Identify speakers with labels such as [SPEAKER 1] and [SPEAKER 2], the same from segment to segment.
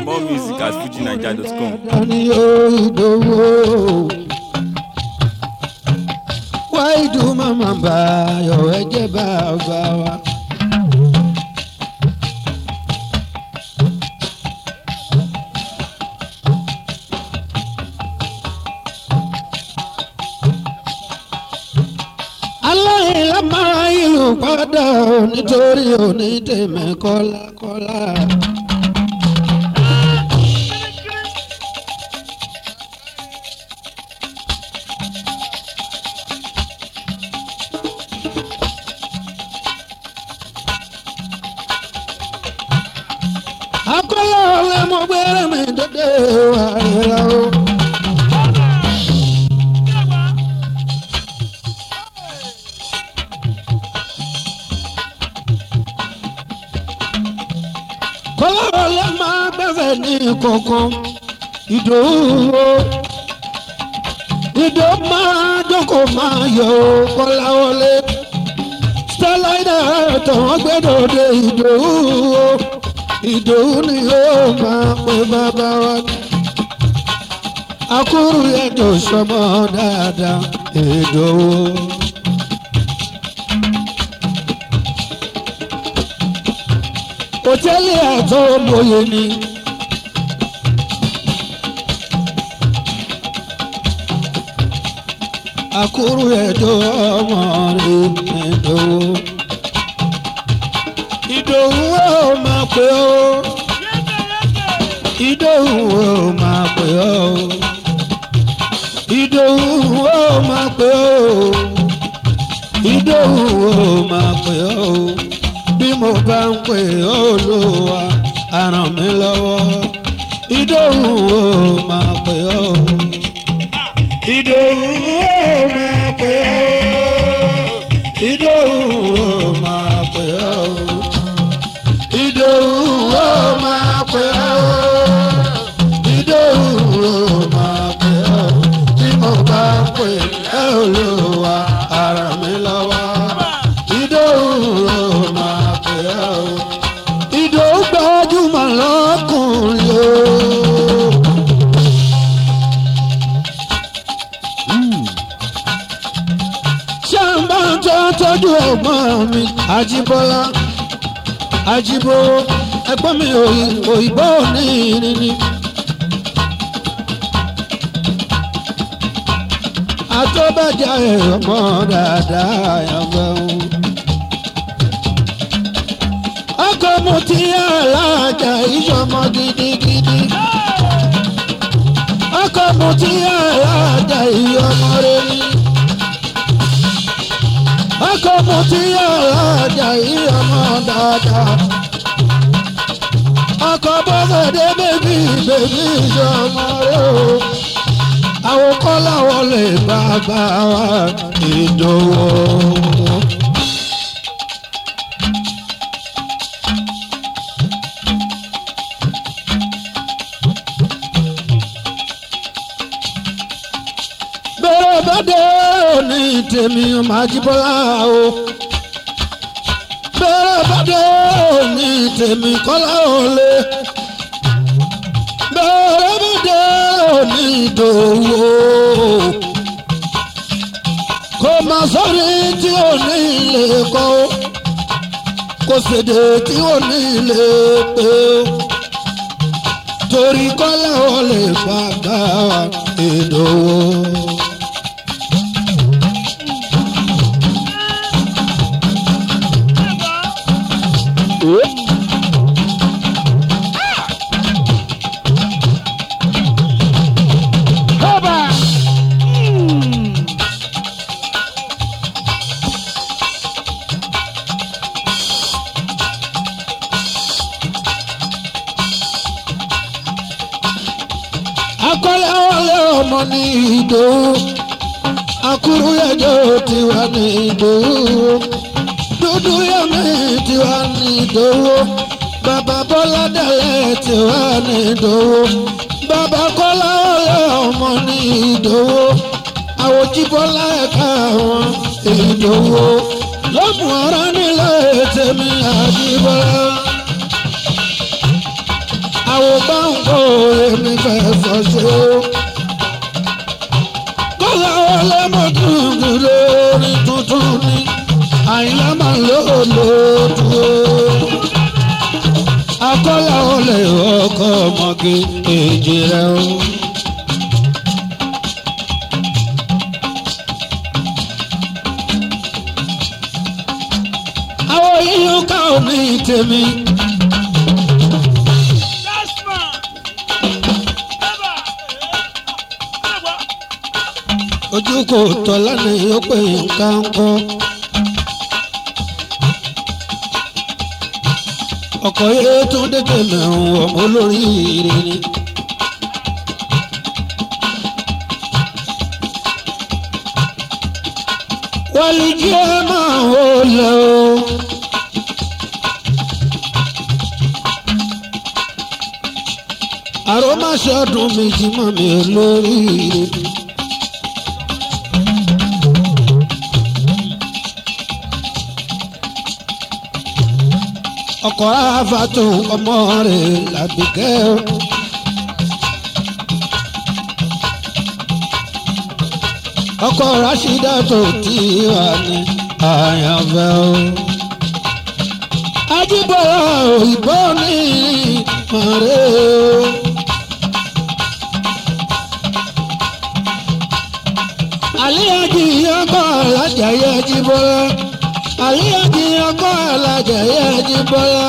[SPEAKER 1] More music at fujinaija.com.
[SPEAKER 2] Dání o ìdòwò. Wá ìdú màmá bá ayọ̀ ẹ̀jẹ̀ bàbá wa. aláìlá máa ìlú padà ò nítorí òní tèmi kọ́lákọ́lá. akọ́lá ọ̀lẹ́ mo gbére mi dédé wà rẹ̀ o. kọ́lá ọ̀lẹ́ máa gbẹ́sẹ̀ ní kankan ìdòwò ìdò máa jókòó máa yọ ọ́ kọ́lá wọlé stẹ́láìdà tọ̀wọ́n gbẹ́dọ̀dẹ̀ ìdòwò ìdòwú ni yóò máa pe bàbá wa. akúrú ẹ̀dọ̀ sọmọ dáadáa ìdòwú. hòtẹ́ẹ̀lì àtọ́ mòye ni. akúrú ẹ̀dọ̀ ọmọ rẹ̀ ìdòwú ìdòwú ó máa pè ó ìdòwú ó máa pè ó ìdòwú ó máa pè ó ìdòwú ó máa pè ó bí mo bá ń pè ó ló wá àràn mi lọ́wọ́ ìdòwú ó máa pè ó ìdòwú ó máa pè ó ìdòwú ó máa pè ó ìdòwú ó máa pè ó ìdòwú ó máa pè ó tí mo bá pè é olúwa ara mi lọ́wọ́ ìdòwú ó máa pè ó ìdòwú gbajúmọ̀ lọ́kùnrin o. ṣé ń bá ń tọ́ tọ́jú ẹ̀gbọ́n mi àjíbọ́lá àjíbó ẹ̀gbọ́n mi òyìnbó ní ìrìnnì. àtọ́bàjá ọmọ dáadáa yàgbẹ́ òun. ọkọ̀ mu ti alájà ìṣọmọ gidigidi. ọkọ̀ mu ti alájà ìyọmọ rẹ̀ ni ọkọ mo ti ọ̀rajà yìí ọmọ dáadáa. ọkọ bọ́sẹ̀dé bèbí bèbí ìṣọmọ rẹ o. àwọn kọ́lá wọlé bàbá wa ìdòwò. bẹ́ẹ̀ bá dé òní tèmi ọmọ ajíbọ́lá o. bẹ́ẹ̀ bá dé òní tèmi kọ́lá òle. bẹ́ẹ̀ bá dé òní ìdòwò. kò má sọ́rí tí ò ní ilé kọ́ kò sédè tí ò ní ilé pé torí kọ́lá òle bàbá wa ìdòwò. akọ́lé wọlé ọmọ ní ìdòwú akúrú yẹjọ tiwa ní ìdòwú dúdú yẹmí tiwa ní ìdòwú bàbá bọ́lá dẹ̀lẹ́ tiwa ní ìdòwú bàbá kọ́lá wọlé ọmọ ní ìdòwú àwòjí bọ́lá ẹ̀ka wọn ìdòwú lọ́mù ara nílé tèmi àdìbọ́lá. àwọn báńkò èmi fẹ́ sọ ṣe o. kọ́lá ọlọ́mọdún lórí tuntun ni àyìnlá máa ń lò lóòótú o. akọ́lá olè ọkọ̀ ọmọge èjì rẹ o. àwọn yíyan ká omi tèmi. ojú kò tọ́ lánàá yóò pé nǹkan kọ́. ọkọ̀ yẹ tó dédé mẹ́rùn ọmọ olórí ire ni. wálé jẹ́ máa wò lẹ́ o. àròmáṣọ́dún méjì mọ́ mi lórí ire ni. ọkọ̀ àfàtò ọmọ rẹ̀ làbíkẹ́ o. ọkọ̀ rashida tó ti wà ní àyànfẹ́ o. ajíbọ̀lá òyìnbó ní màrẹ́ o. àlíyájí ọkọ̀ alájàyé ajíbọ̀lá àlíyájí ọkọ̀ alájàyé ajíbọ̀lá.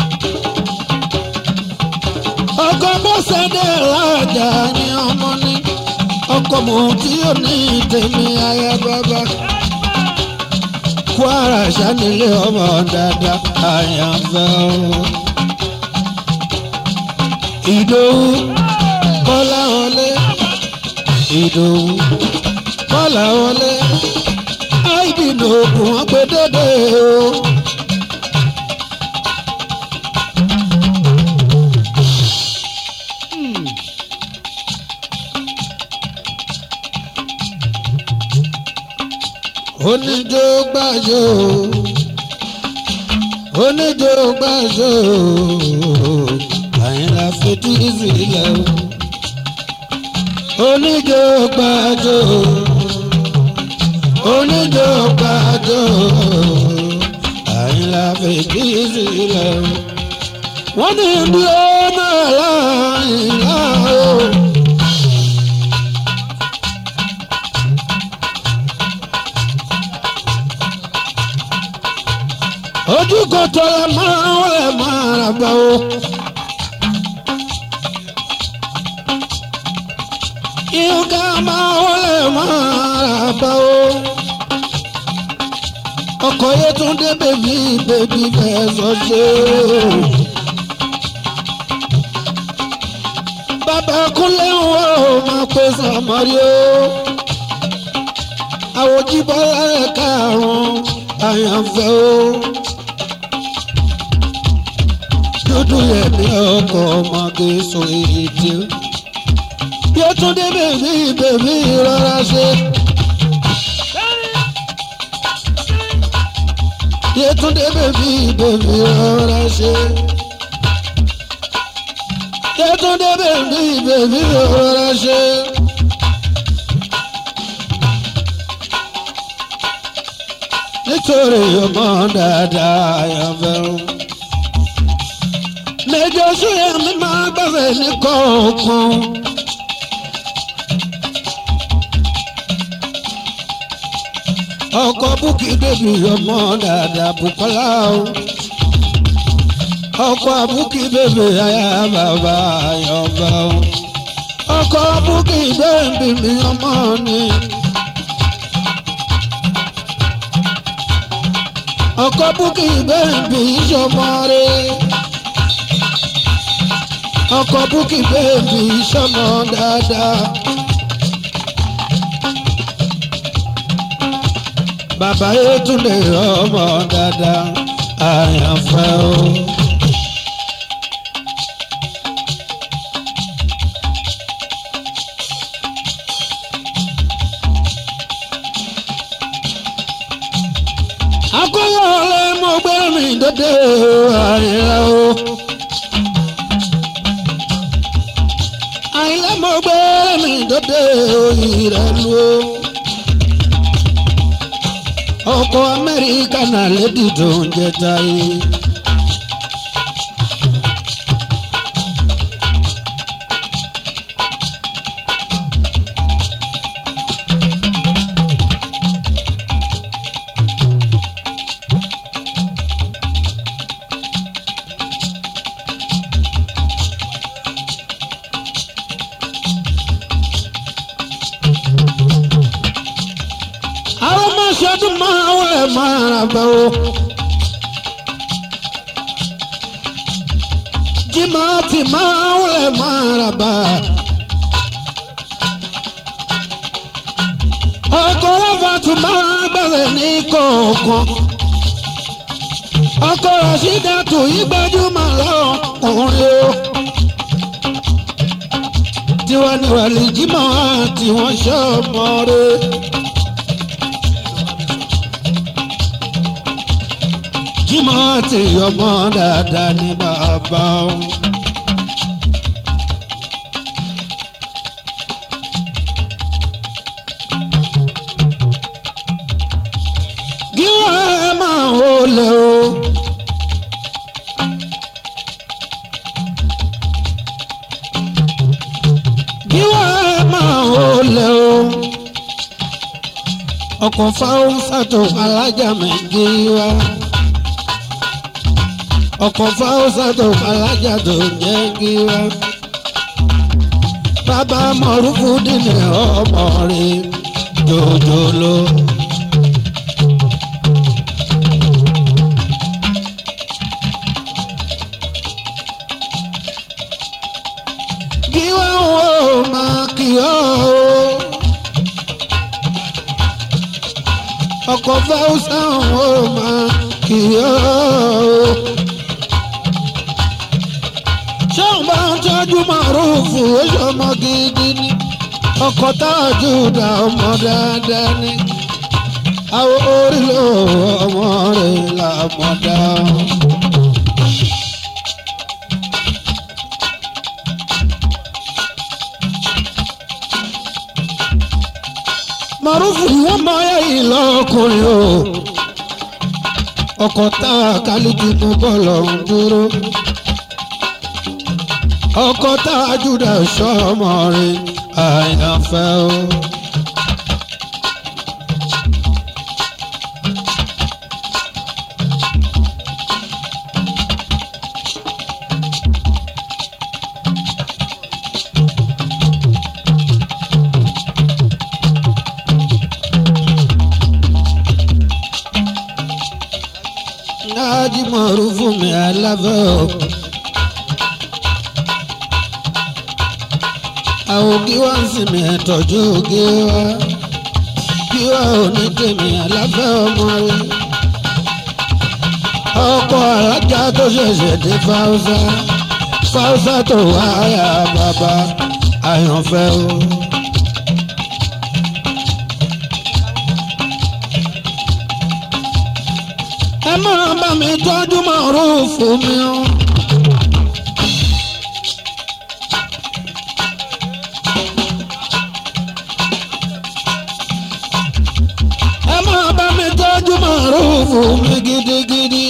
[SPEAKER 2] ọkọ̀ bọ́sẹ̀dẹ̀ lájà ní ọmọ ní ọkọ̀ mọ̀ tí ó ní tèmi ayé bàbá. kwara sanilé ọmọ dada àyànfẹ́ o. ìdòwú kọ́lá wọlé ìdòwú kọ́lá wọlé àìdìnnà òkun wọn pé dédé o. oníjó gbàjó oníjó gbàjó àyìnlá fetí sílẹ̀ o oníjó gbàjó oníjó gbàjó àyìnlá fetí sílẹ̀ o wọ́n ní bí ó náà láyìnlá o. ojú kò tọrọ máa wọlé máa rà bá o. ìyókà máa wọlé máa rà bá o. ọkọ̀ yẹn tún dé bèbí bèbí bẹ́ẹ̀ sọ ṣe o. bàbá kúnlẹ̀ ń wọ́ ọ máa pè sàmárì o. àwòjíbọ̀ rẹ̀ karùn-ún àyànfẹ́ o dúdú yẹn ní ọkọ̀ ọmọge sọ èdè. yóò tún dé bèbí bèbí rọra ṣe. yóò tún dé bèbí bèbí rọra ṣe. yóò tún dé bèbí bèbí rọra ṣe. nítorí ọmọ dáadáa yẹn fẹ́ràn lẹ́jọ́ sóyà mi máa gbàgbé ní kọ̀ọ̀kan. ọkọ̀ búkì bèbí ọmọ dàda Bùkọ́lá o. ọkọ̀ búkì bèbí aya bàbá ayọ̀bá o. ọkọ̀ búkì bèbí mi ọmọ ni. ọkọ̀ búkì bèbí ìṣọmọ rẹ̀ ọkọ búkì bèbí sọmọ dáadáa. bàbá Yétúndé ọmọ dáadáa àyànfẹ́ o. akọ́wọ́ ọ̀rẹ́ mo gbé mi dédé àyìnlá o. àìlẹ́ mo gbé mi dòde òyìn rẹ̀ lu o. ọkọ̀ amẹ́ríkà náà lédi tó ń jẹ táyé. àwọn ọmọ ṣọdún máa wọlé máa rà bẹ́ o. jimá ti máa wọlé máa rà bá. ọkọ̀ ọlọ́fà tún máa bẹ̀rẹ̀ ní kọ̀ọ̀kan. ọkọ̀ rashida tó yí gbajúmọ̀ lọ́kùnrin o. tiwa ni wàlí jimá tí wọ́n ṣọ́ ọmọ rẹ̀. jímọ̀ tí ọmọ dáadáa ní bàbá o. gíwọ́ ẹ máa wọlé o. gíwọ́ ẹ máa wọlé o. ọkọ̀ fáwọn sàtò alájà méjì wá ọkọ̀ fáwọ́sà tó alájà tó jẹ́ kí wá. bàbá mọ̀rúfú dìní ọmọ rẹ̀ jòjòló. kí wá wo máa kí ọ́ o. ọkọ̀ fáwọ́sà wo máa kí ọ́ o ṣéun bá ń tọ́jú màrúfù oṣù ọmọ gidi ni ọkọ̀ tájú dá ọmọ dáadáa ni àwọn orílẹ̀ ọmọ rẹ̀ làmọ̀dá. màrúfù ni wọ́n máa yẹ ìlọ́kùnrin o ọkọ̀ tá a kálíkì mú bọ́ọ̀lù ọ̀hún dúró ọkọ tá a júdà sọmọ rẹ àyànfẹ́ o. Nájímọ̀rú fún mi alábẹ́ o. àwọn kí wá ń sinmi ẹ̀tọ́jú ògì wa kí wá ò ní tèmi aláfẹ́ ọmọ rẹ. ọkọ̀ alájà tó ṣẹ̀ṣẹ̀ dé fáwùsà fáwùsà tó wáyà bàbá àyànfẹ́ o. ẹ máa bá mi tọ́jú màrún fún mi o. ẹ máa bá mi tọ́jú màrúfù mi gidigidi.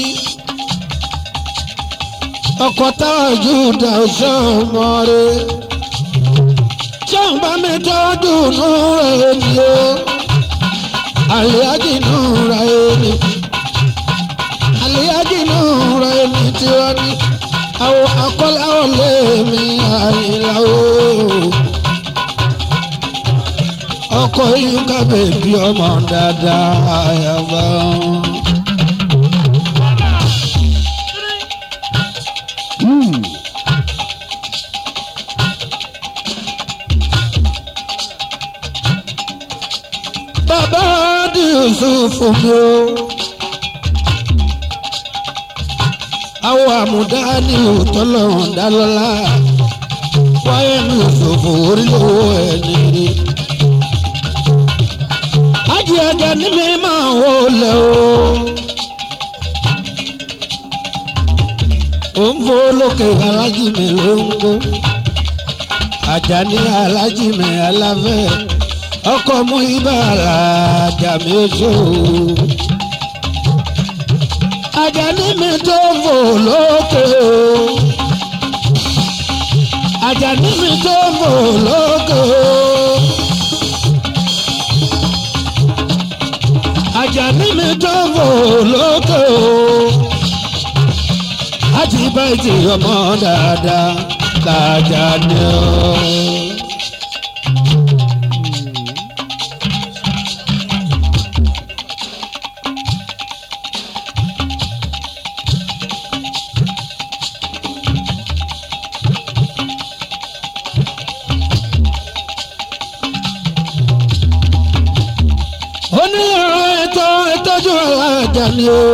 [SPEAKER 2] ọkọ̀ tájú dà sọ́mọ rẹ̀. ṣọ́n bá mi tọ́jú núra èmi o. àlíyájì núra èmi. àlíyájì núra èmi tí wọ́n ní. àwọn akọ́láwọ̀ lèmi àyìnlá o ọkọ yìí ká bèbí ọmọ dáadáa àyàbá. bàbá di Yusufu mi o. àwọn àmúdá ní òtọ́lọ́run dálọ́lá wáyé ní Yusufu orí owó ẹ̀ nìyí ájì ẹ̀jẹ̀ ní mi máa wò lẹ̀ o. ó ń fo lókè alájì mi ló ń gbó. Àjàní alájí mi aláfẹ́ ọkọ̀ mú ibàrà àjàmí oṣù. Àjàní mi tó fò lókè o. Àjàní mi tó fò lókè o. Àjàní mi tó fò lókè o. Àti báyìí ọmọ dáadáa l'Àjàní o. oníyàrá ètò ìtọ́jú Àjàní o.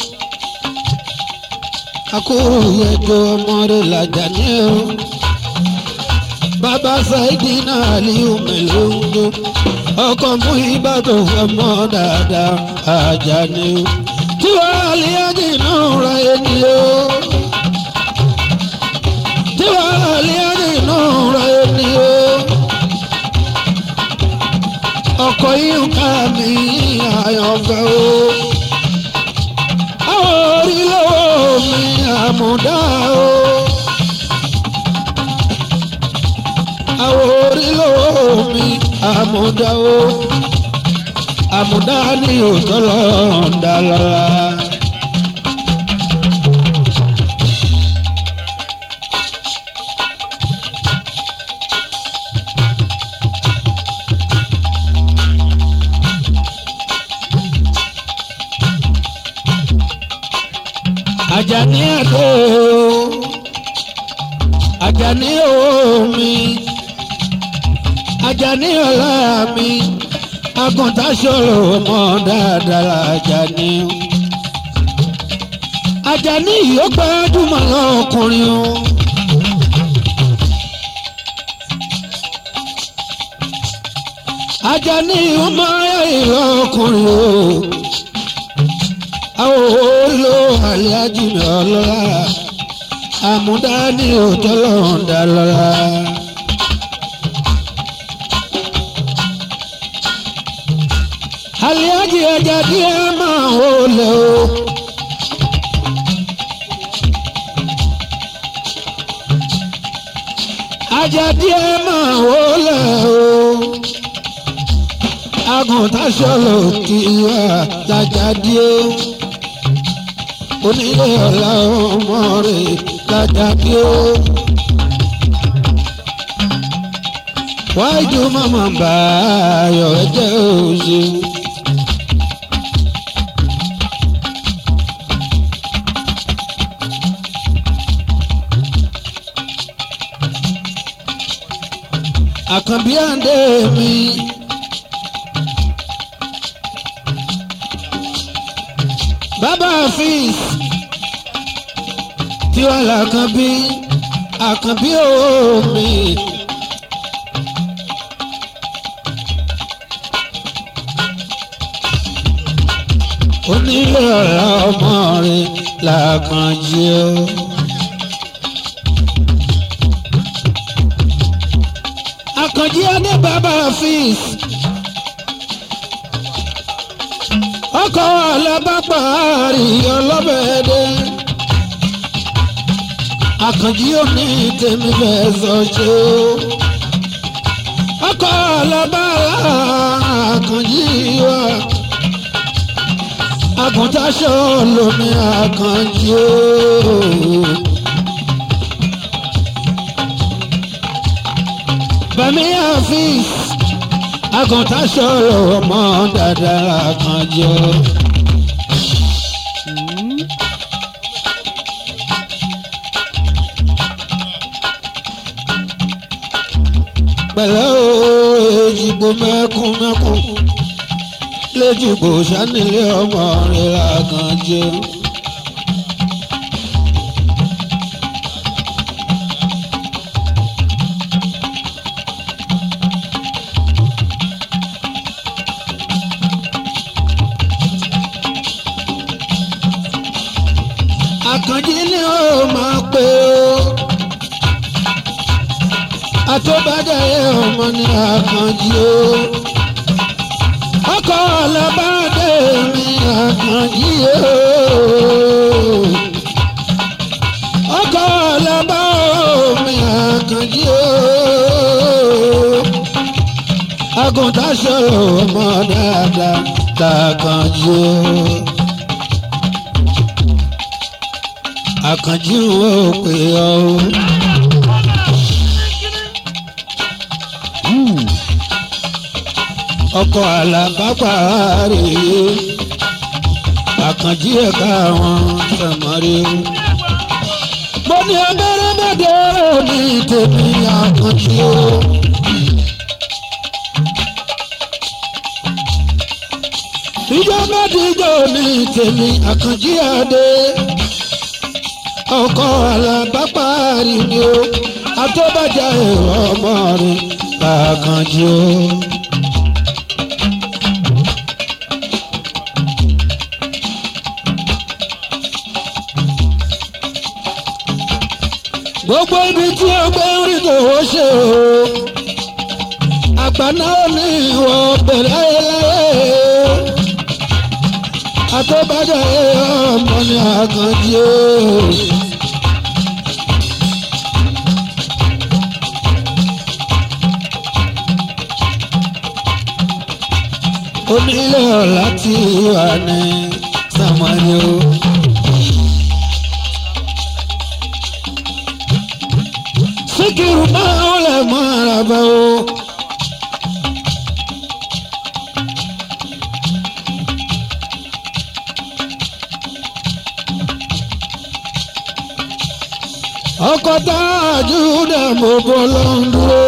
[SPEAKER 2] akóró ẹjọ́ ọmọdé l'Àjàní o. bàbá Saidi náà aliyu mélòó ọkọ̀ mú ìbàdàn ọmọ dáadáa Àjàní o. tí wàá lè ájì náà ra ẹni o. tí wàá lè ájì náà ra ẹni o ọkọ̀ yìí ká mi àyànfẹ́ o. àwọn orílẹ̀ mi àmúdá o. àwọn orílẹ̀ mi àmúdá o. àmúdá ni òótọ́ lọ́ọ̀dà lọ́la. Àjàní àdó Àjàní omi Àjàní ọlá mi àgùntàn ṣòro ọmọ dáadáa Àjàní Àjàní yóò gbajúmọ̀ lọ́kùnrin o. Àjàní ọmọ ìlọkùnrin o àwọn olò àlẹ́ájì mi ọlọ́lá àmúdání òtọ́lọ́ọ̀dà lọ́la. àlẹ́ájì ẹja díẹ̀ máa wò lé o. ajá díẹ̀ máa wò lé o. àgùntàn ṣọlọ kì í wá lájà díẹ̀ onílé ọ̀la ọmọ rẹ̀ lájà kí ó. wájú màmá bá ayọ̀ ẹ̀jẹ̀ òṣè. àkànbí àndé mi. bàbá àfíìs tí wàá làkànbí àkànbí omi. onílé ọ̀la ọmọ rẹ̀ làkànjí o. àkànjí adé bàbá àfíìs. ọkọ̀ alábàpàárì ọlọ́bẹ̀ẹ́dẹ́. àkànjí òní tèmi fẹ́ sọ ṣe o. ọkọ̀ alábàárà àkànjí wa. àgùntàṣọ lomi àkànjí o. bàmí àfíìs àgùntàn sọ̀rọ̀ ọmọ dáadáa kan jọ. pẹ̀lẹ́ o èjìgbò mẹ́kún mẹ́kún léjìgbò sanilé ọmọ rẹ̀ làgàn jẹ. àkànjí ni ó máa pè ó àtọ́bàjáyé ọmọ ní àkànjí o ọkọ ọlọ́bàdé mi àkànjí o ọkọ ọlọ́bà mi àkànjí o àgùntàn ṣòro ọmọ dáadáa tàkànjí o. àkànjí wo pé ọ o. ọkọ̀ àlàbápà rèé àkànjí ẹ̀ka àwọn sàmárì o. mo ní abẹ́rẹ́ mẹ́tẹ́ ní tèmi àkànjí o. ìjọba díjọ ní tèmi àkànjí adé ọkọ alábàpárí ni ó àtọ́bàjá èrò ọmọ rẹ̀ kàkànjí ó. gbogbo ibi tí ó gbé ń rí tòwó ṣe o àgbàná ò ní ìwọ bẹ̀rẹ̀ ayẹyẹ àtọ́bàjá èrò ọmọ ní àkànjí ó. onílé ọ̀la tí wà ní sàmọ́ni o. síkírù máa ń lè mọ ara bá o. ọkọ̀ tá a jù dẹ̀ mọ́ bọ́ ló ń dúró.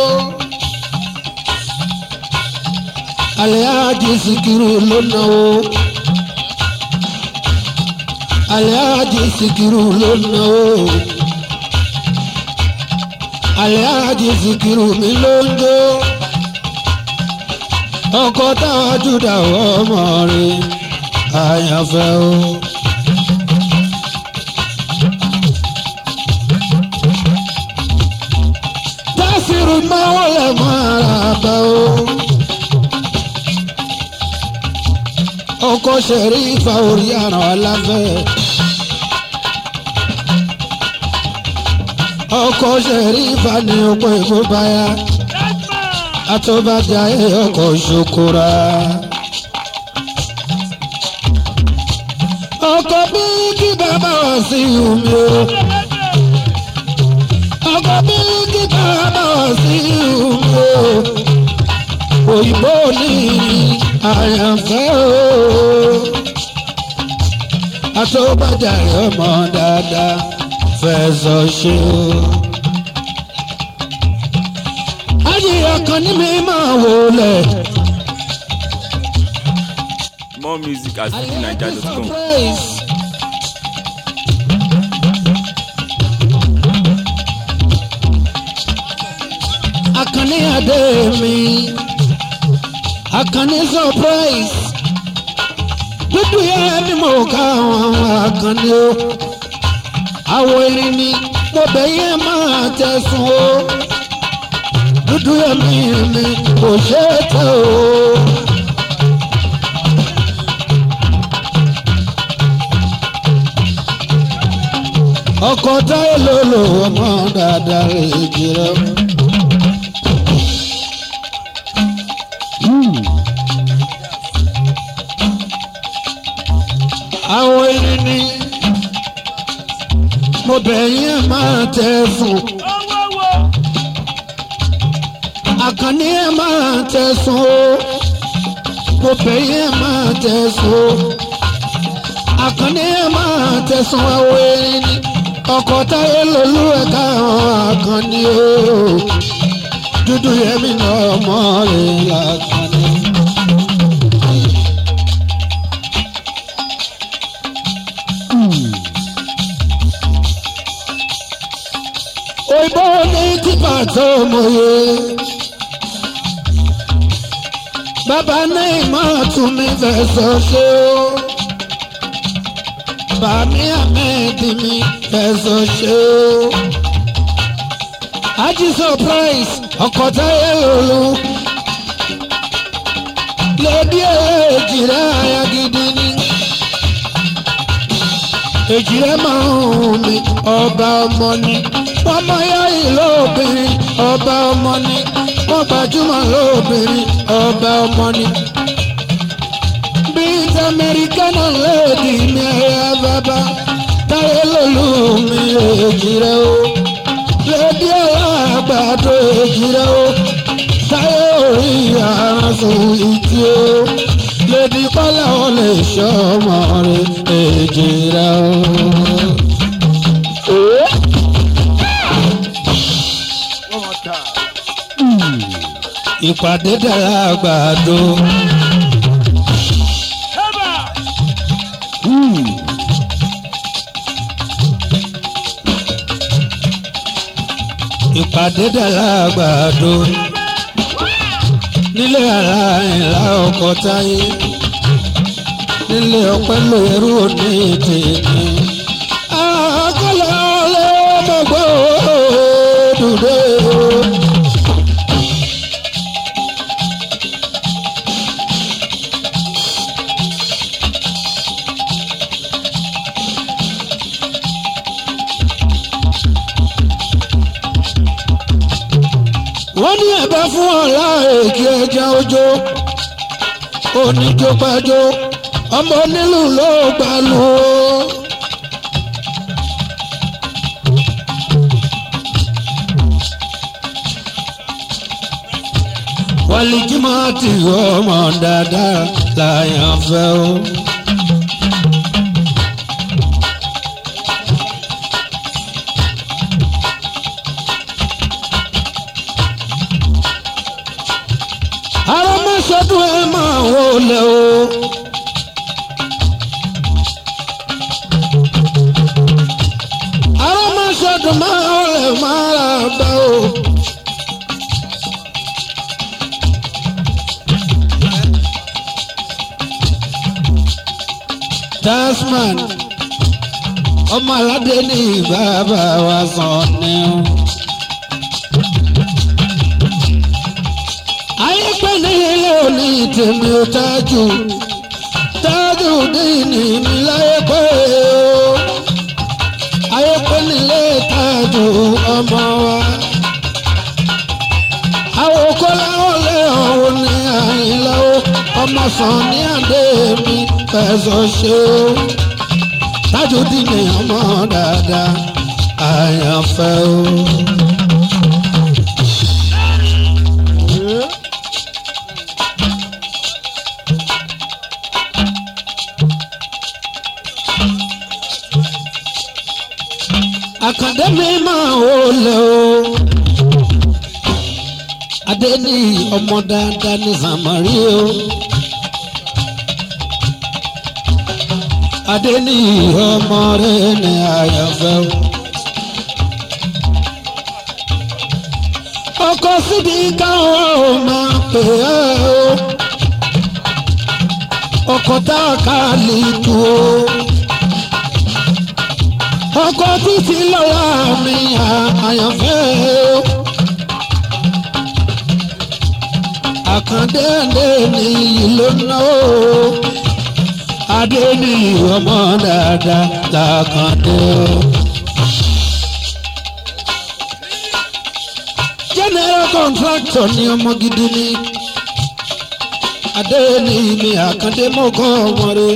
[SPEAKER 2] Alhaji Sikiru ló náwó. Alhaji Sikiru ló náwó. Alhaji Sikiru mi ló ń jó. Ọkọ táwa júdà ọmọ rẹ̀ àyànfẹ́ o. Tásìrì máa wọlé mọ́ ara bá o. ọkọ ṣẹ̀rí ìfà orí àràn aláfẹ́. ọkọ ṣẹ̀rí ìfà ní ọkọ̀ èkó báyà. àtọ́bàjá ẹ̀ ọkọ̀ ṣokòrà. ọkọ̀ bí kí bàbá wá sí omi o. ọkọ̀ bí kí bàbá wá sí omi o. òyìnbó ní àyànfẹ́ o. Àtọ́bàjà ọmọ dáadáa fẹ́ sọ ṣe o. Ayé ọkàn ní mi máa wọlé.
[SPEAKER 1] More music at fujininja.com.
[SPEAKER 2] Akànní adé mi akànní surprise dúdú yẹn ni mo ká àwọn akànní o àwọ̀ erin ni mo bẹ̀ yẹn máa tẹ̀sùn o dúdú yẹn mi ni kò ṣe é tẹ̀ o. ọkọ̀ táyé ló lò ọmọ dáadáa rè jìrọ̀. àwọn erin ni mo bẹ̀ yín máa tẹ fún. àkànní ẹ̀ máa tẹ sùn o mo bẹ̀ yín máa tẹ sùn o àkànní ẹ̀ máa tẹ sùn àwọn erin ni ọkọ̀ táyé lolú ẹ̀ka àwọn àkànní o dúdú yẹmi náà mọ́ rẹ̀ làkànní. òyìnbó ní tipa tó mòye. bàbá ní ìmọ̀ tún mi fẹ́ sọ ṣé o. bàmí àmẹ́ẹ̀dì mi fẹ́ sọ ṣé o. ají surprise ọkọ̀ táyé olú lóbi èjì rẹ̀ àyà gidi ni èjì rẹ̀ máa ń hùn mí ọba ọmọ ni wọ́n mọ yáyì lóbìnrin ọba ọmọ ni wọ́n gbajúmọ̀ lóbìnrin ọba ọmọ ni bíi tamẹ́ríkánà lẹ́ẹ̀dì mi ẹ̀yà bàbá táyé lòlú mi èjì rẹ̀ o lẹ́ẹ̀dì alágbàdo èjì rẹ̀ o táyé orí àrùn ìtì o lẹ́ẹ̀dì kọ́lá ò lè ṣọ́ ọmọ rẹ̀ èjì rẹ̀ o. ìpàdé dára àgbàdo. ìpàdé dára àgbàdo. nílé ara ìlà ọkọ̀ táyé. nílé ọpẹ́ lóyèrú òní tèmi. àkọlẹ̀ ọlẹ́ ọmọgbọ́ dùdé o. wọ́n ní ẹ̀bẹ̀ fún ọ̀la èkì ẹja ojó oníjópájó ọmọ onílù ló gbà lù ó. wálé jimá ti ọmọ dáadáa láyàn fẹ́ o. arọmọsọdún ẹ máa wọlé o. arọmọsọdún máa wọlé máa rà bá o. tasman ọmọ aládé ní bàbá wa sàn ní o. ayé pé ní ilé òní tèmi ò tájù tájù dínì mi láyé pé o ayé pé nílé tájù ọmọ wa àwọn kọ́láwọ́ lé ọ̀hún ní àyìnláwó ọmọ sàn ní àdé mi fẹ̀sọ̀ ṣe o tájù dínì ọmọ dáadáa àyànfẹ́ o. àkàndé mi máa wò lẹ o. adé ní ọmọ dáadáa ní sàmárì o. adé ní ọmọ rẹ ní àyànfẹ́ o. ọkọ síbi káwọn ò máa pè é o. ọkọ tá a kà lè tu o ọkọ títí lọ́wọ́ mi àyànfẹ́ o. àkàndé ní ìlú náà o. adé ní ọmọ dáadáa làkàndé o. general contractor ni ọmọ gidi ni. adé ní mi àkàndé mọ́kọ́ ọmọ rẹ̀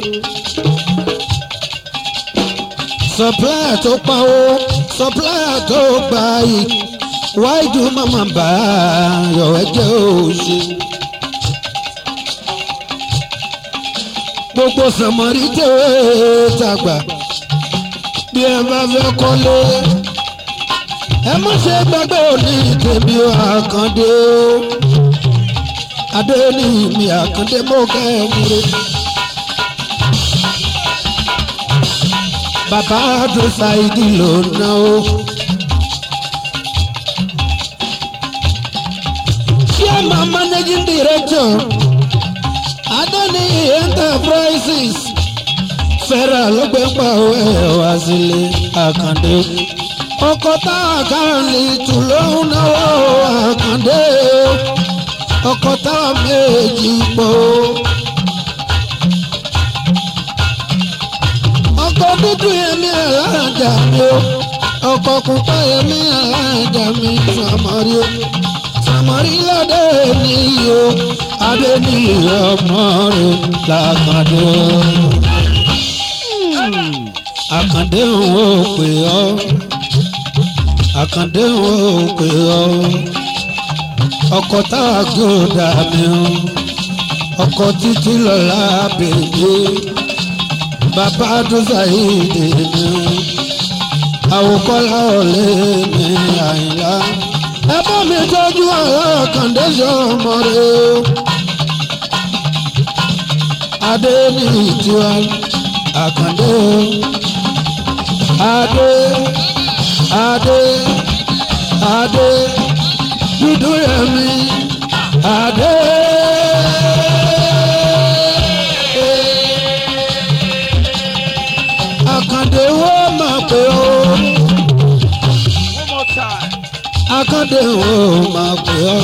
[SPEAKER 2] supplier tó pawó supplier tó gbà yìí wáìdù màmá bá yọ ẹjẹ òṣè. gbogbo sàmọ́rí tẹ̀wé tàgbà bí ẹ bá fẹ́ kọ́lé ẹ má ṣe gbàgbé òní tèmi àkàndé o adé ní mi àkàndé mọ́ kẹ́ ẹ múre. bàbá tó ṣàìdí ló ná o. chairman managing director adani enterprises fẹ́ràn lọ́gbẹ́pà ẹ̀ wá sílé àkàndé ọkọ̀ tá a kàn lè tù lóhùn náwó àkàndé o ọkọ̀ tá a méjì pọ̀ o. ọkọ̀ dúdú yẹmí alájà mi o ọkọ̀ pupa yẹmí alájà mi sàmọ́rí o sàmọ́rí lọ́dẹ ní o adé ní ọmọ rẹ̀ làkàndé o. àkàndé òun ò pè ọ́ àkàndé òun ò pè ọ́ ọkọ̀ tá a gbọ́dọ̀ mi o ọkọ̀ títí lọ́la bèbè bàbá àdúrà ìdè mi àwòkọ́lá ọ̀lẹ́ mi àyìnlá ẹ bá mi tọ́jú àwọn kàndéṣọ́ ọmọ rẹ o adé ní ìtura àkàndé o adé adé adé dúdú yẹmi adé. Àkàndé wo máa pè ó.
[SPEAKER 1] One more time.
[SPEAKER 2] Àkàndé wo máa pè ó.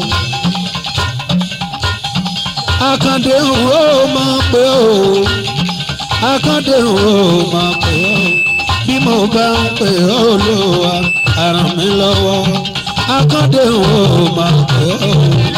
[SPEAKER 2] Àkàndé wo máa pè ó. Àkàndé wo máa pè ó. Bí mo bá ń pè ó lówà, àràn mi lọ́wọ́. Àkàndé wo máa pè ó.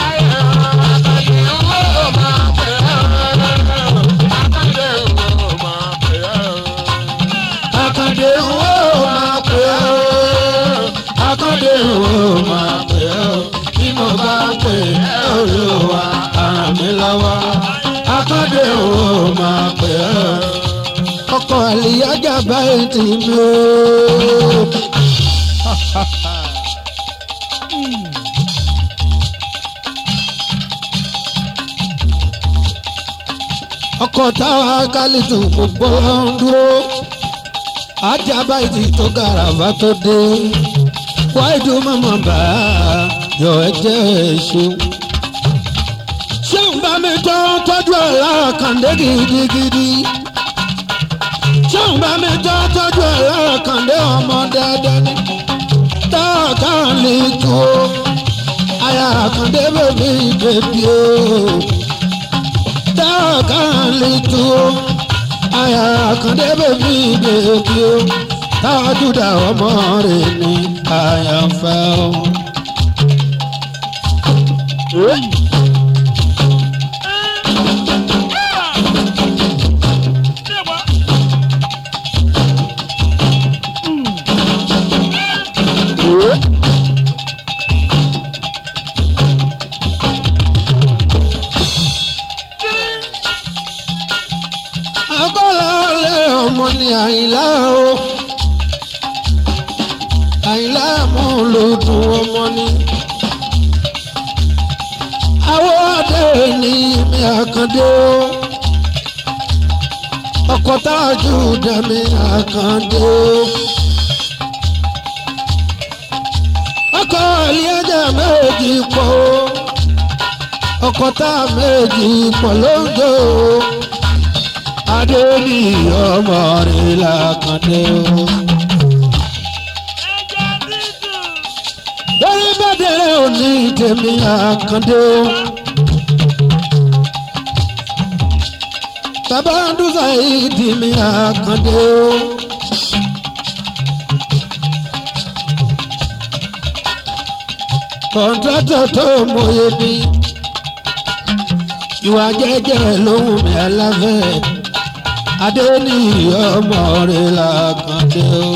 [SPEAKER 2] Àkàndé wo máa pè ó. Àkàndé wo máa pè ó. Bí mo bá ń pè ó lówà, àràn mi lọ́wọ́. Àkàndé wo máa pè ó. Ọkọ̀ àlìyájà báyìí ti mi ó. ọkọ̀ táwa kálítù gbogbo ń dúró ajá báyìí tó gàràbà tó dé wáìdù mọ̀mọ́ bá yọ ẹ̀jẹ̀ èṣù. ṣéun bá mi tọ́ tọ́jú ẹ̀ láàkàndé gidigidi ṣéun bá mi tọ́ tọ́jú ẹ̀ láàkàndé ọmọ dáadáa ní táàkà lè tó àyà àkàndé bèbí bèbí o dáàkà lè tó àyà àkàndé bèbí bèbí o tájúdà ọmọ rẹ̀ ní àyànfẹ́ o. Abọ́lálé ọmọ ni Àyìnlá o. Àyìnlá mú lòdùn ọmọ ni. Àwọn ọdẹ ní mi àkàndé o. Ọkọ̀ tájú dẹ̀mí àkàndé o. Ọkọ̀ ìlíẹ̀jẹ̀ méjì pọ̀ o. Ọkọ̀ tá méjì pọ̀ lóńdó o adé ní ọmọ rẹ̀ làkàndé o. lórí bàdẹ̀rẹ̀ òní tèmi àkàndé o. bàbá dúsà ìdí mi àkàndé o. kọ̀ǹtrátọ̀ tó mọ̀ye mi ìwà jẹ́jẹ́ lóhùn mi aláfẹ́ adé ní ọmọ rẹ̀ làkàndé o.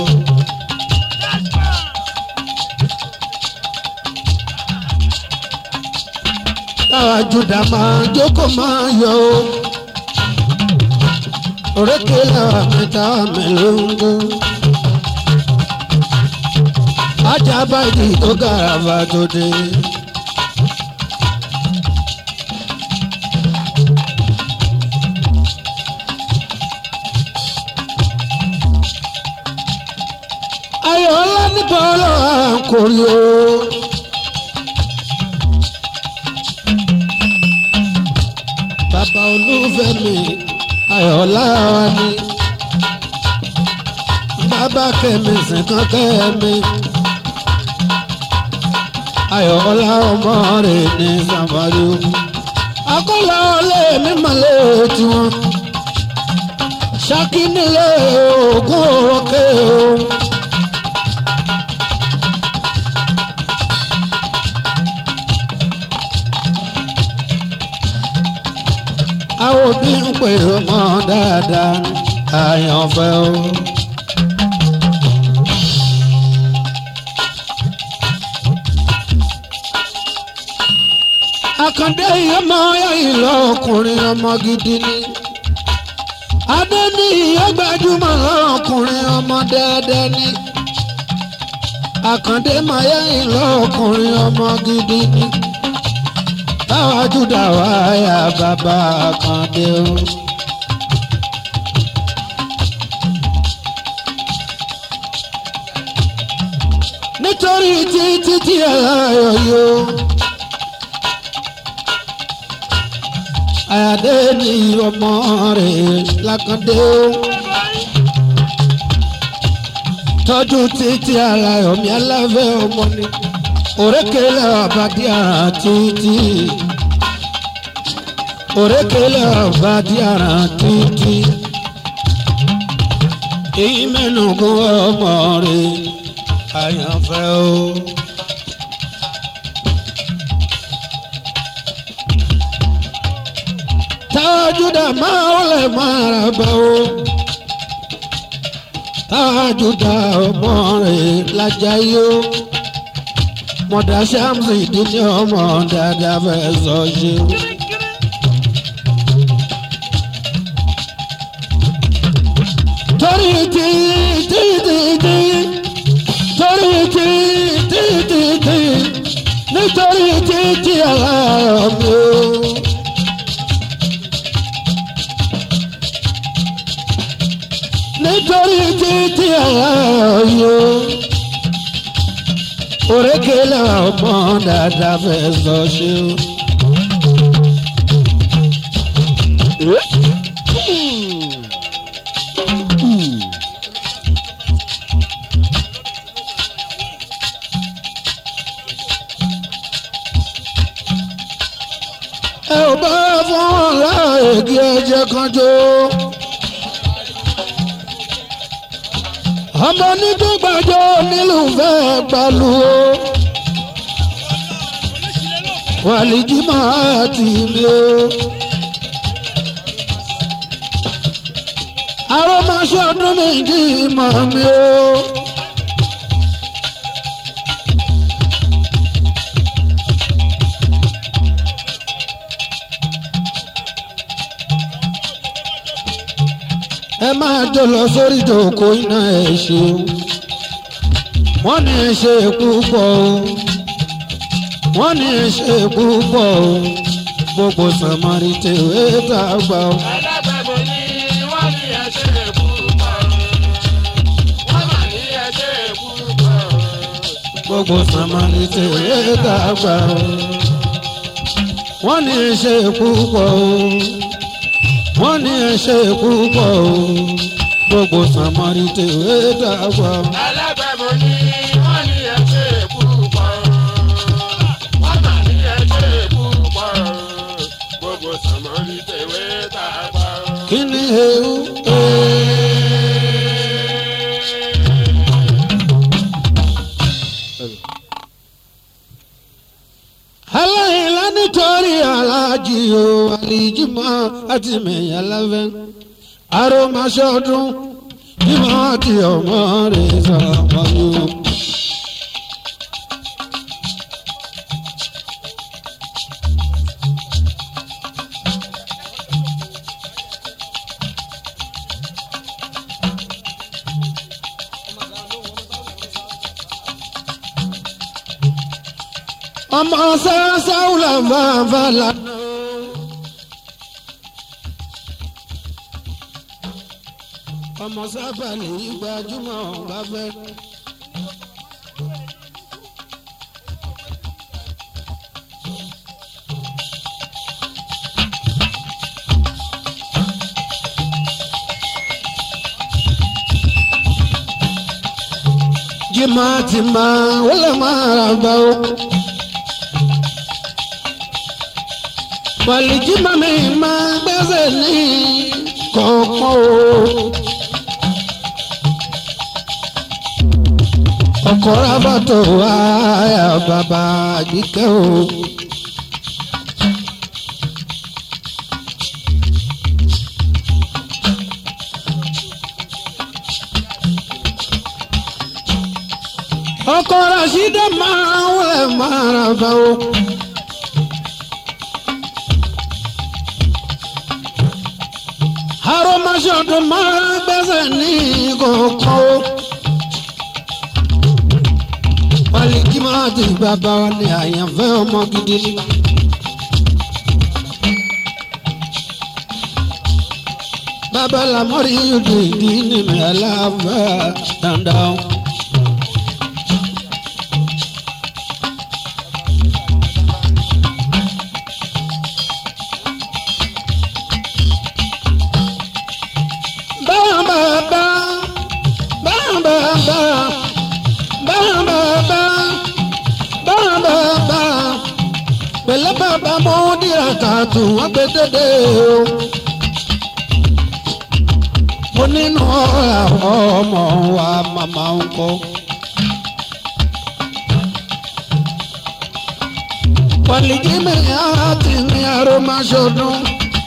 [SPEAKER 2] táwa júdà máa jókòó máa yọ o. òrékè làwọn mẹ́ta mi ló ń gbó. ajá báyìí tó gàràfà tó dé. ayọ̀ ńlá nípa ọlọ́wà kò rí o. bàbá olúfẹ́ mi ayọ̀ ńlá wa ni. bàbá kẹ́mi sìnkàn kẹ́mi. ayọ̀ ọlá ọmọ rẹ̀ ní sàmárì o. akọ́lá ọlẹ́ mi mọ̀lẹ́ tiwọn. ṣákí nílé ògùn òròkè o. àwọn òbí ń pè ọmọ dáadáa àyànfẹ́ o. àkàndé ọmọ ìlọ ọkùnrin ọmọ gidi ni adé ní ìyẹ́gbẹ́júmọ̀ ọkùnrin ọmọ dáadáa ni àkàndé mayá ìlọ ọkùnrin ọmọ gidi ni báwa júdà wáyà bàbá àkàndé o. nítorí títí tí ẹ láyọ̀ yóò. àyàdé ní ọmọ rẹ̀ lákàndé o. tọ́jú títí aláyọ̀ mi aláfẹ́ ọmọ ni òrékèlè àbádí ara títí. òrékèlè àbádí ara títí. èyí mẹ́nu gún ọmọ rẹ̀ àyànfẹ́ o. tájúdà máa ń lè máa rà bá o. tájúdà ọmọ rẹ̀ lájà yó. mọ̀dà sàmùsì ìdílé ọmọ dáadáa fẹ́ sọ ṣe. torí tí tí tí tí torí tí tí tí tí nítorí tí tí aláàrọ̀ mi o. nítorí títí ayọ̀ òrékèlè ọmọ dáadáa fẹ́ sọ ṣe o. ẹ ò bá fún ọ̀la èdè ẹ̀jẹ̀ kan jó. ọmọ onídùúgbàjọ nílùú fẹ́ gbalu o wàlíjìmọ̀ àti mi o. àròmọṣẹ́ ọdún méjì mọ̀ mi o. ẹ máa jọ lọ sórí ìdòkó iná ẹ ṣeun wọ́n ní ẹ ṣe púpọ̀ o wọ́n ní ẹ ṣe púpọ̀ o gbogbo sàmárì tèwé tá a gbà o.
[SPEAKER 1] alábẹ̀bọ̀ ni wọ́n ní ẹsẹ̀ púpọ̀ wọ́n mà ní ẹsẹ̀ púpọ̀
[SPEAKER 2] gbogbo sàmárì tèwé tá a gbà o. wọ́n ní ẹ ṣe púpọ̀ o wọ́n ní ẹ ṣe púpọ̀ o gbogbo sàmárì tèwé tá a gbà o.
[SPEAKER 1] alábẹ̀bọ̀ ni wọ́n ní ẹsẹ̀ púpọ̀ wọ́n mà ní ẹsẹ̀ púpọ̀ gbogbo sàmọ́lì tẹ̀wé tá a pa.
[SPEAKER 2] kí ni ewu. aláìlá nítorí aláàjì o àlìjímọ̀ àti mẹ̀yà lábẹ́ aromasọ́dún bímọ àti ọmọ rẹ̀ sọ̀rọ̀ yóò. ọmọ sáásáwùlà fàáfà lànà. ọmọ sábà lè yí gbajúmọ̀ bá fẹ́. jimá ti máa wọlé máa ra bá o. pàlì jimá mi máa gbẹ́sẹ̀ ní kọ̀ọ̀kan o. ọkọ̀ rábàtò àyà bàbá àgbíkẹ́ o. ọkọ̀ rasídà máa wẹ̀ máa ra bá o. aromasọ̀dọ̀ máa gbẹ́sẹ̀ ní kọ̀ọ̀kan o. Wálíkì máa ti bàbá wa ní àyànfẹ́ ọmọ gidi ni. Bàbá làmọ́rí yóò di ìdí nínú aláàbà dandan. Bàbá bàbá bàbá bàbá bàbá pẹ̀lẹ́ bàbá mo dìrà kàtó wọ́n gbé dédé o. mo nínú ọ̀rọ̀ ọmọ wa màmá ń kọ́. pọ̀lìjì mi àti ní aromasọdún.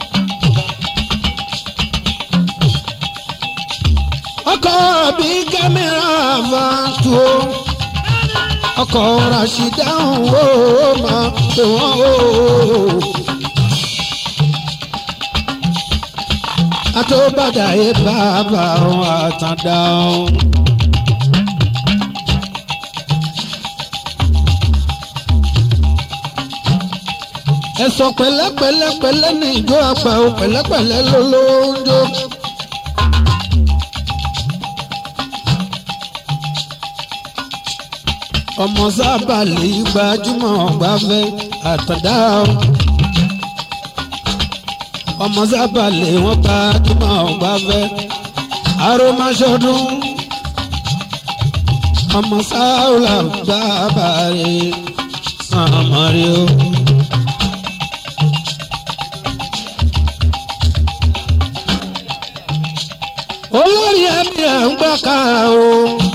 [SPEAKER 2] ọkọ̀ bí kámẹ́rà bá tó ọkọ̀ rasida wo ma tó wọ́n o. àtọ́bàdà yé bàbá wọn àtàndá o. ẹ̀sọ́ pẹ̀lẹ́pẹ̀lẹ́pẹ̀lẹ́ ní ìjọ àgbà o pẹ̀lẹ́pẹ̀lẹ́ ló ló ń jó. ọmọ sábà lè gbajúmọ̀ gbafẹ́ àtàndá o. ọmọ sábà lè wọ́n gbajúmọ̀ gbafẹ́ aromasọdún. ọmọ sáwùlà bàbá rẹ̀ sàmọ́rí o. olórí ẹbí ẹ̀ ń gbàkà o.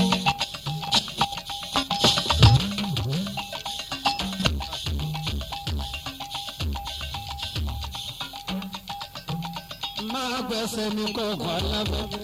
[SPEAKER 2] máa gbẹ́sẹ̀ mi kọ̀ọ̀kan alábẹ́bẹ́.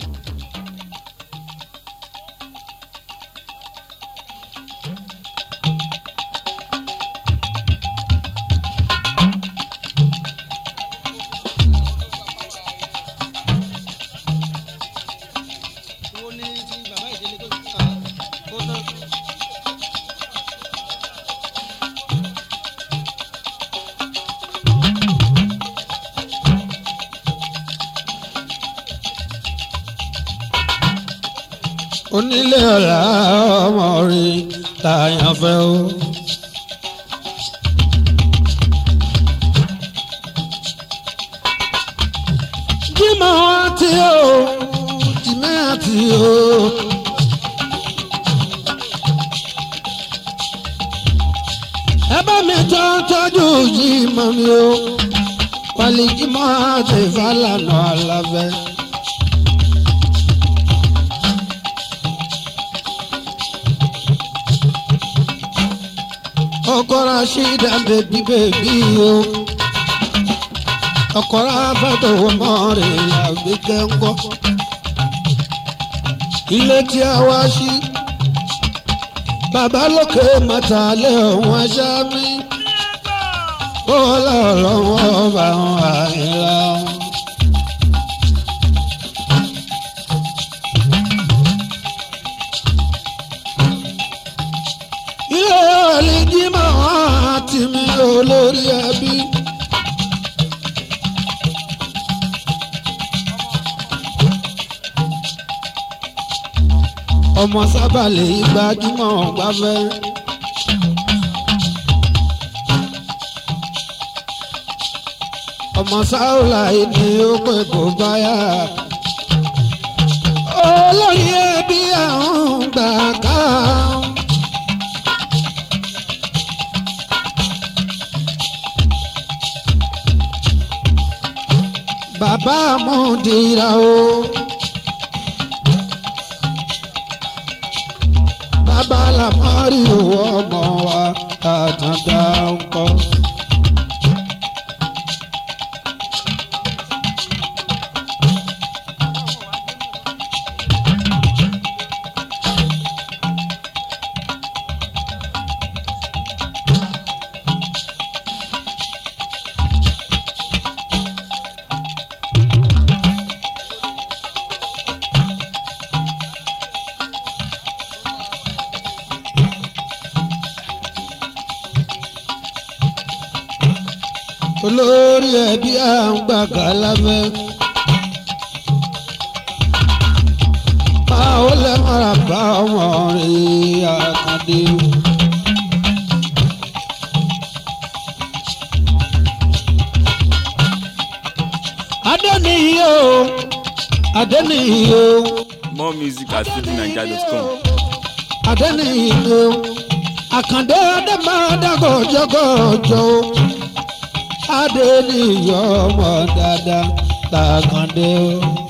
[SPEAKER 2] onílé ọ̀la ọmọ rí tààyàn fẹ́ o. jímọ̀ àti o jìmẹ́ àti o. ẹ bá mi tọ́ tọ́jú jímọ̀ mi o. wàlí jímọ̀ àti ìfàlànà àlàfẹ́. ọkọra ṣídà bèbí bèbí o ọkọra bàtò ọmọ rẹ àgbékẹ́ ńkọ́ ilé tí a wá sí bàbá lókè mọ́tàlẹ́ ọ̀hún aṣá mi ó lọ́ọ̀lọ́wọ́ ọba àwọn àìlá. ilé ọ̀lẹ́jì máa ti mi olórí ẹbí. ọmọ sábà lè gbajúmọ̀ gbafẹ́. ọmọ sáúlà ni ó pè kó báyà. olórí ẹbí àwọn gbà ká bàbá àmúdìrà o. bàbá làmọ́rí owó ọmọ wa àtàndá ńkọ́. olórí ẹbí à ń gbàgà lábẹ́. máa ó lẹ́mọ̀ràn bá ọmọ rẹ̀ àkàndé. adẹ́niyí o adẹ́niyí o
[SPEAKER 3] More music at fujininja.com.
[SPEAKER 2] adẹ́niyí o àkàndé adé máa dàgọ̀ jọgọ̀jọ̀ o adé níyọ̀ ọmọ dáadáa làkàndé o.